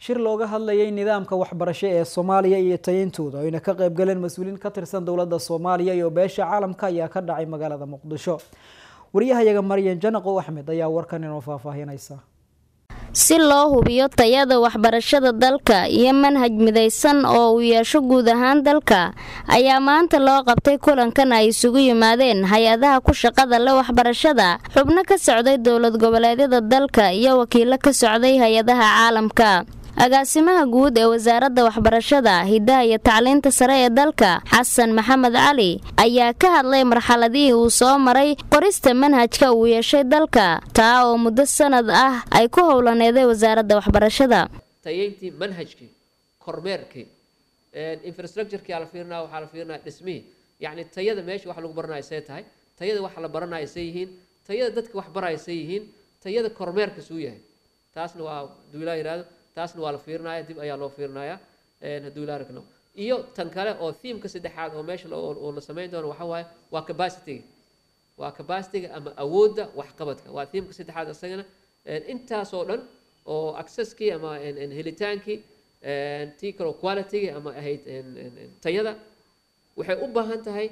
shir looga hadlayay nidaamka waxbarasho ee soomaaliya iyo tayintooda ayna ka qaybgaleen mas-uuliin ka tirsan dowladda soomaaliya iyo beesha caalamka ayaa ka dhacay magaalada muqdisho wariyahayaga maryan janaqow axmed ayaa warkan inoo faahfaahinaysa si loo hubiyo tayada waxbarashada dalka iyo manhaj midaysan oo uu yeesho guud ahaan dalka ayaa maanta loo qabtay kulankan ay isugu yimaadeen hay-adaha ku shaqada le waxbarashada xubno ka socday dowlad goboleedyada dalka iyo wakiilo ka socday hay-adaha caalamka agaasimaha guud ee wasaaradda waxbarashada hiddaha iyo tacliinta sare ee dalka xasan maxamed cali ayaa ka hadlay marxaladihii uu soo maray qorista manhajka uu yeeshay dalka taa oo muddo sanad ah ay ku howlaneeday wasaaradda waxbarashada tayeyntii manhajkii kormeerkii infrastructurekii la fiirinaya waxaa la fiirinaya dhismihii yacni tayada meesha wax lagu baranayo see tahay tayada waxa la baranayo see yihiin tayada dadka wax baraya see yihiin tayada kormeerka suu yahay taasna waa haduu ilaa yihahdo taasna waa la fiirinaya dib ayaa loo fiirinaya hadduu ilaa ragno iyo tan kale oo thiimka saddexaad oo meesha oo la samayn doono waxa waaye waa capacityga waa capacityga ama awoodda waxqabadka waa thiimka saddexaad isagana intaasoo dhan oo accesskii ama helitaankii tii kaloo qualitygii ama ahayd tayada waxay u baahan tahay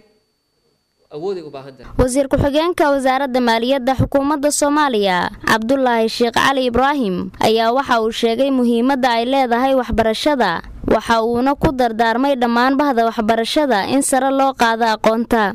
wasiir ku-xigeenka wasaaradda maaliyadda xukuumadda soomaaliya cabdulaahi sheekh cali ibraahim ayaa waxa uu sheegay muhiimadda ay leedahay waxbarashada waxa uuna ku dardaarmay dhammaan bahda waxbarashada in sare loo qaado aqoonta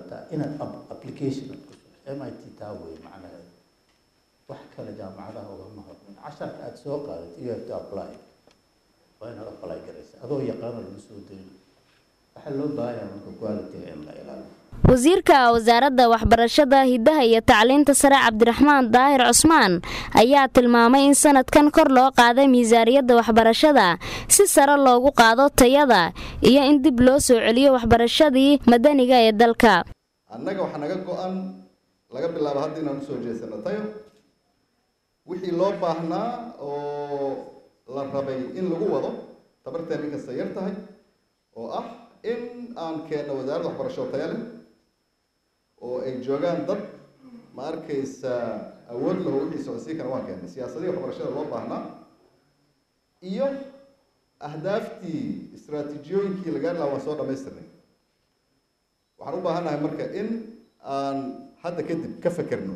wax kale jaamacadaha ugama hormarin casharka aada soo qaadat you have to apply waa inaad apply garaysa adoo yaqaano lagu soo dayn waxaa loo baahanyaa marka quality-ga in la ilaaliyo wasiirka wasaaradda waxbarashada hiddaha iyo tacliinta sare cabdiraxmaan daahir cusmaan ayaa tilmaamay in sanadkan kor loo qaaday miisaaniyadda waxbarashada si sare loogu qaado tayada iyo in dib loo soo celiyo waxbarashadii madaniga ee dalka annaga waxaa naga go-an laga bilaabo hadda inaan usoo jeesano tayo wixii loo baahnaa oo la rabay in lagu wado tabarteen inkasta yar tahay oo ah in aan keenno wasaaradda waxbarasho taya leh oo ay joogaan dad ma arkaysa awood laho wixii socodsiin kana waan keennay siyaasadihii waxbarashada loo baahnaa iyo ahdaaftii istraatiijiyooyinkii la gaari lahaa waan soo dhamaystirnay waxaan u baahannahay marka in aan hadda kadib ka fekerno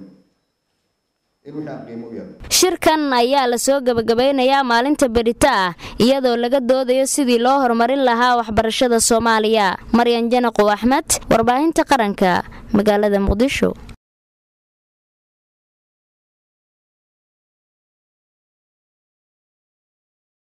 shirkan ayaa lasoo gabagabeynayaa maalinta berita ah iyadoo laga doodayo sidii loo horumarin lahaa waxbarashada soomaaliya maryan janaqow axmed warbaahinta qaranka magaalada muqdisho